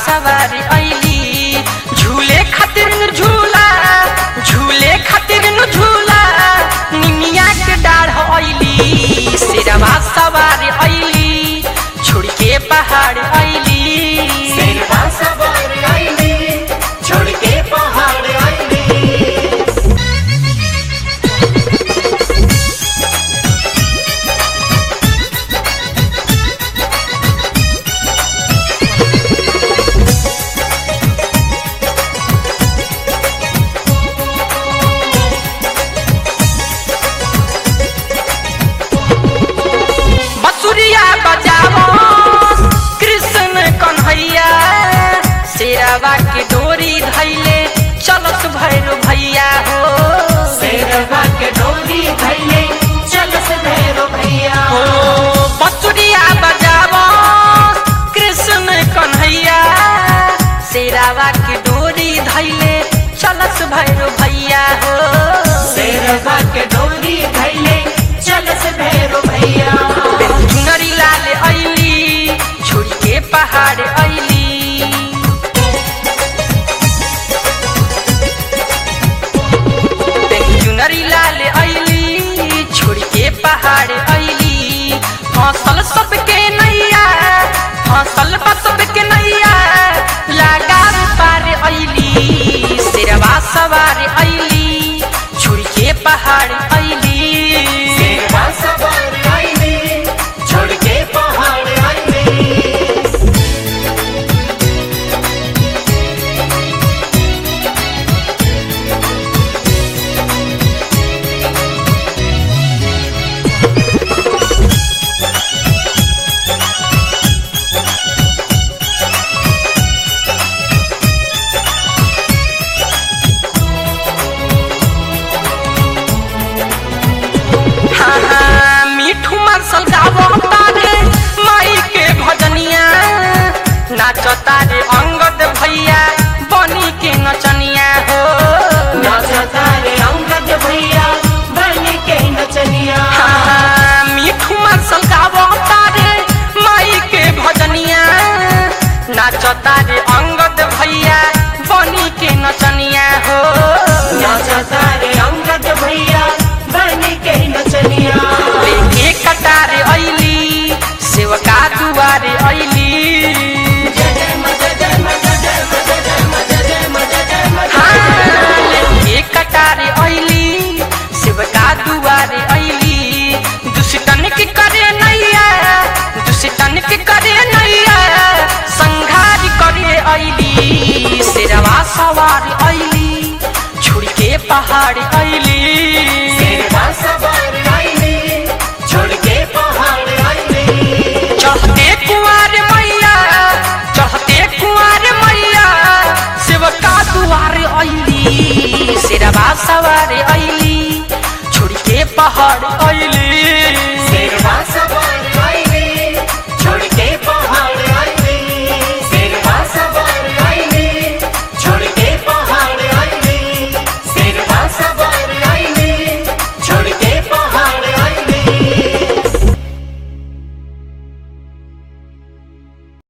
सवारी ऐली झूले खातिर न झूला झूले खातिर न झूला निमिया के डाढ़ ऐली शेरवा सवारी ऐली छोड़ के पहाड़ ऐली शेरवा सवार आईली छोड़ के पहाड़ आईली बसुरिया बजावो कृष्ण कन्हैया शेरवा के डोरी धैले चलत भैरो भैया हो शेरवा के डोरी धैले चल से भैरो भैया हो बसुरिया बजावो कृष्ण कन्हैया शेरावा के डोरी धैले चलत भैरो भैया हो शेरवा के डोरी धैले